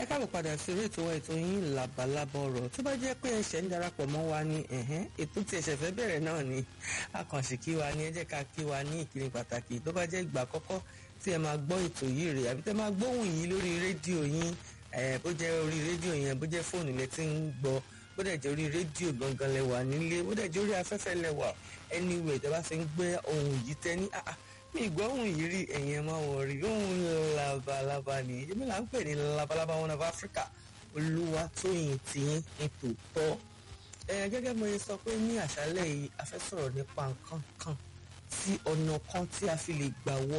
káàbọ̀ padà sí orí ètò wa ètò yín làbàlábà ọ̀rọ̀ tó bá jẹ́ pé ẹ̀ṣẹ̀ ń darapọ̀ mọ́ wa ní ẹ̀hẹ́n ètò tí ẹ̀ṣẹ̀ fẹ́ bẹ̀rẹ̀ náà ni àkànṣe kí wa ní ẹ jẹ́ ká kí wa ní ìkíni pàtàkì tó bá jẹ́ ìgbà àkọ́kọ́ tí ẹ máa gbọ́ ètò yìí rè àbí tẹ́ máa gbóhùn yìí lórí rédíò yín bó jẹ́ orí rédíò yẹn bó jẹ́ fóònù lẹ ti ń gbọ́ bó dẹ̀ jẹ́ orí rédíò gangan lẹ wà nílé bó dẹ̀ jẹ́ orí afẹ́fẹ́ lẹ wà anywhere tẹ́ bá fi ń gbé ohun yìí tẹ́ ní àà mi ìgbọ́ ohun yìí rí ẹ̀yìn ẹ̀ máa wọ̀ rí ohun labalábá ni èmi là ń pè ní labalábá one of Africa olúwa tóyìn tìyín ní tòótọ́ ẹ gẹ́gẹ́ mo sọ pé ní àṣálẹ́ yìí a fẹ́ sọ̀rọ̀ nípa nǹkan kan sí ọ̀nà kan tí a fi lè gbà wọ